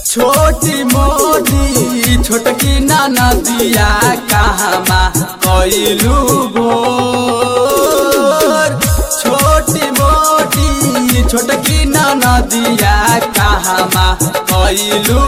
छोटी मोटी छोटकी नाना दिया कहमा कैलू भोर छोटी मोटी छोटकी नाना दिया कहमा कैलू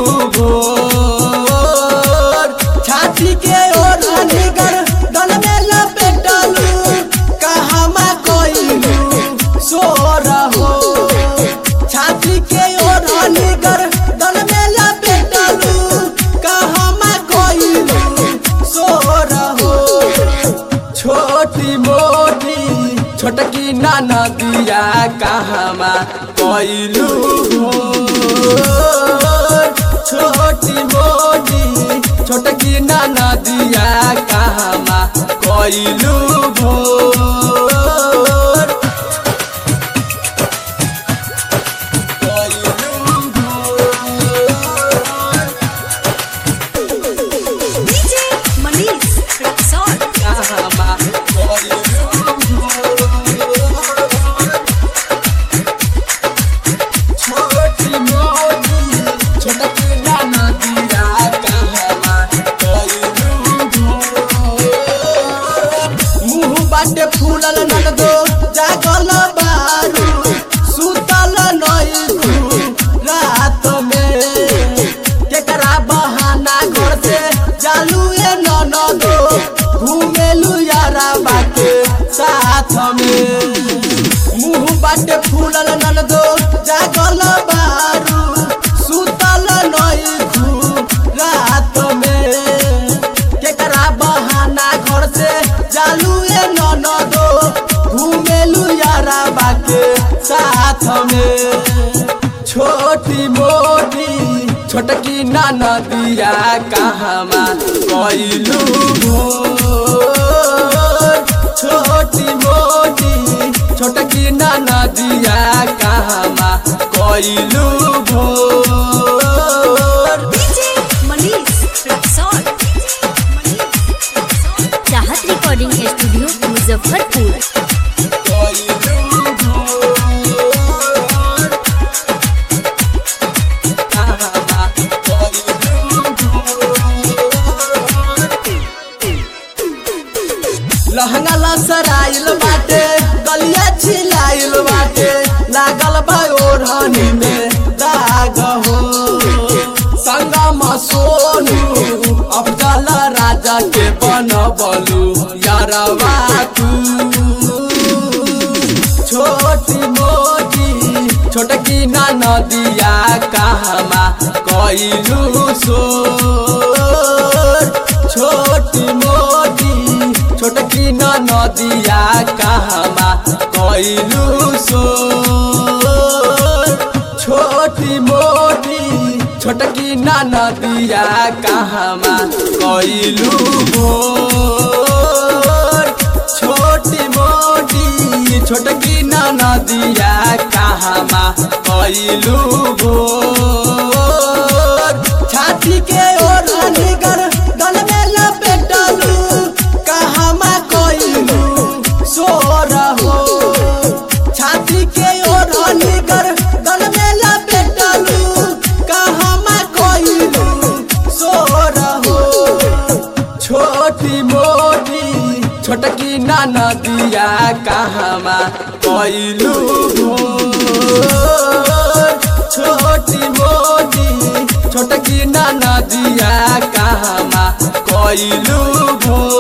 भोर छाती के ओर निगर दल में लपेटलू कहमा कैलू सो रहो छाती के ओर निगर दल में लपेटलू कहमा कैलू सो रहो छोटी मोटी छोटकी नाना दिया कहमा कैलू छोटी मोटी छोटकी नाना दिया कहमा कैलू भोर कैलू भोर DJ Manish Rexon. कहमा कैलू छोटी मोटी छोटकी नाना दिया कहमा कैलू मुँह बाटे फूलल ननदो जागल बारू सुतल नइखू रात में केकरा बहाना घर से जालू ए ननदो घूमेलू यारा बाटे साथ में मुँह बाटे फूलल ननदो जागल बारू सुतल नइखू रात में केकरा बहाना घर से जालू ए ननदो घूमेलू यारा बाके साथ में छोटी मोटी छोटकी नाना दिया कहमा कैलू भोर छोटी मोटी छोटकी नाना दिया कहमा कैलू भोर DJ Manish Rexon. Chahat recording studio Muzaffarpur lehenga लसराइल बाटे गलिया छिलाइल बाटे लागल बा ओढ़नी में दाग हो संगम सोनू अफजल राजा के बनबलू यारवा तू छोटी मोटी छोटकी नाना दिया कहमा कैलू सोर छोटी मोटी छोटकी नाना दिया कहमा कैलू सोर छोटी मोटी छोटकी नाना दिया कहमा कैलू भोर छोटी मोटी छोटकी नाना दिया कहमा कैलू भोर छाती के ओर निगर गल में लपेटलू कहमा कैलू सो रहो छाती के ओर निगर गल में लपेटलू कहमा कैलू सो रहो छोटी मोटी छोटकी नाना दिया कहमा कैलू भोर छोटी मोटी छोटकी नाना दिया कहमा कैलू भोर